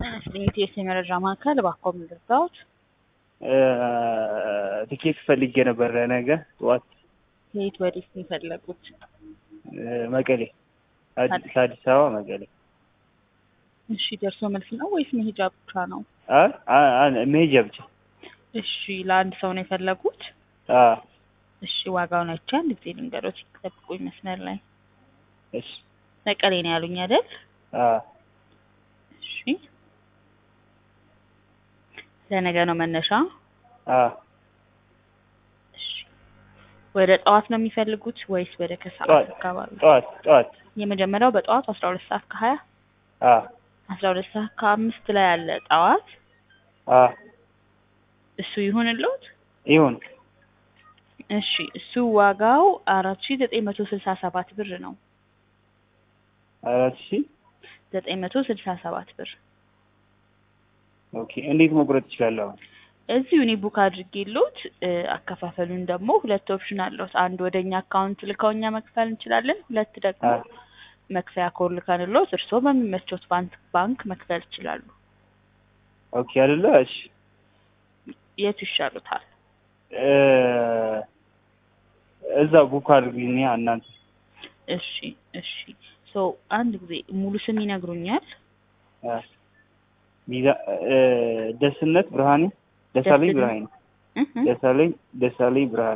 የኢቲኤስ የመረጃ ማዕከል እባክዎ ምን ልርዳዎት? ትኬት ፈልጌ ነበር ለነገ ጠዋት ከየት ወዴት ነው የፈለጉት? መቀሌ አዲስ ከአዲስ አበባ መቀሌ። እሺ ደርሶ መልስ ነው ወይስ መሄጃ ብቻ ነው? አይ አ- መሄጃ ብቻ። እሺ ለአንድ ሰው ነው የፈለጉት? አዎ እሺ ዋጋውን አይቼ አንድ ጊዜ ልንገሮት፣ ይጠብቁኝ መስመር ላይ። እሺ መቀሌ ነው ያሉኝ አይደል? አዎ እሺ ለነገ ነው መነሻ? አዎ እሺ ወደ ጠዋት ነው የሚፈልጉት ወይስ ወደ ከሰዓት ጠዋት አካባቢ? ጠዋት ጠዋት የመጀመሪያው በጠዋቱ አስራ ሁለት ሰዓት ከሀያ አዎ አስራ ሁለት ሰዓት ከአምስት ላይ ያለ ጠዋት አዎ እሱ ይሁንልዎት? ይሁን እሺ እሱ ዋጋው አራት ሺ ዘጠኝ መቶ ስልሳ ሰባት ብር ነው። አራት ሺ ዘጠኝ መቶ ስልሳ ሰባት ብር ኦኬ። እንዴት መቁረጥ እችላለሁ? አሁን እዚሁ እኔ ቡክ አድርጌልዎት እ አከፋፈሉን ደግሞ ሁለት ኦፕሽን አለዎት። አንድ ወደ እኛ አካውንት ልከው እኛ መክፈል እንችላለን። ሁለት ደግሞ አዎ መክፈያ ኮድ ልከንልዎት እርስዎ በሚመቾት ባንክ ባንክ መክፈል ይችላሉ። ኦኬ አይደለ? እሺ የቱ ይሻሉታል? እ እዛ ቡክ አድርጉኝ እናንተ። እሺ እሺ ሶ አንድ ጊዜ ሙሉ ስም ይነግሩኛል? አ ሚዛ እ ደስነት ብርሃኔ ደሳለኝ ደስነት ብርሃኔ እህ እ ደሳለኝ ደሳለኝ ብርሃኔ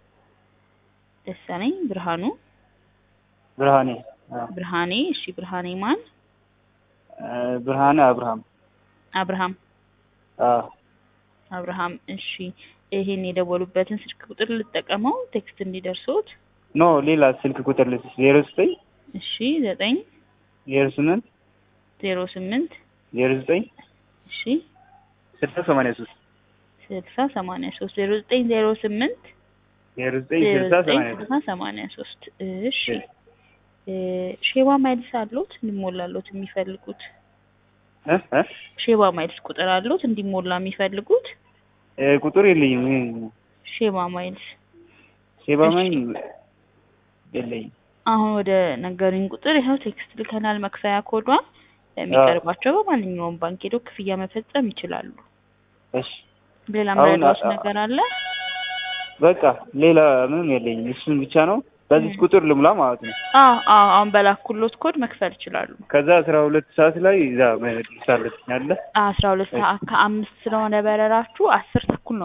ደሳለኝ ብርሃኑ ብርሃኔ አዎ ብርሃኔ እሺ ብርሃኔ ማን? እ ብርሃኔ አብርሃም አብርሃም አዎ አብርሃም እሺ ይሄን የደወሉበትን ስልክ ቁጥር ልጠቀመው ቴክስት እንዲደርሶት? ኖ ሌላ ስልክ ቁጥር ልስጥሽ ዜሮ ዘጠኝ እሺ ዘጠኝ ዜሮ ስምንት ዜሮ ስምንት ዜሮ ዘጠኝ እሺ ስልሳ ሰማንያ ሶስት ስልሳ ሰማንያ ሶስት ዜሮ ዘጠኝ ዜሮ ስምንት ዜሮ ዘጠኝ ዜሮ ስልሳ ዘጠኝ ሰማንያ ሶስት ስልሳ ሰማንያ ሶስት እሺ እ ሼባ ማይልስ አሉት እንዲሞላሎት የሚፈልጉት? እ እ ሼባ ማይልስ ቁጥር አሉት እንዲሞላ የሚፈልጉት? እ ቁጥር የለኝም ሼባ ማይልስ ሴባ እሺ። ማኝ የለኝም አሁን ወደ ነገሩኝ ቁጥር ይኸው ቴክስት ልከናል። መክፈያ ኮዷን የሚቀርባቸው በማንኛውም ባንክ ሄደው ክፍያ መፈጸም ይችላሉ። እሺ ሌላ አሁን መረዳት አ- ነገር አለ? በቃ ሌላ ምንም የለኝም እሱን ብቻ ነው በዚህ ቁጥር ልሙላ ማለት ነው አዎ አዎ አሁን በላኩሎት ኮድ መክፈል ይችላሉ። ከዛ አስራ ሁለት ሰዓት ላይ እዛ መድረስ አለብኝ አለ አስራ ሁለት ሰዓት ከአምስት ስለሆነ በረራችሁ አስር ተኩል ነው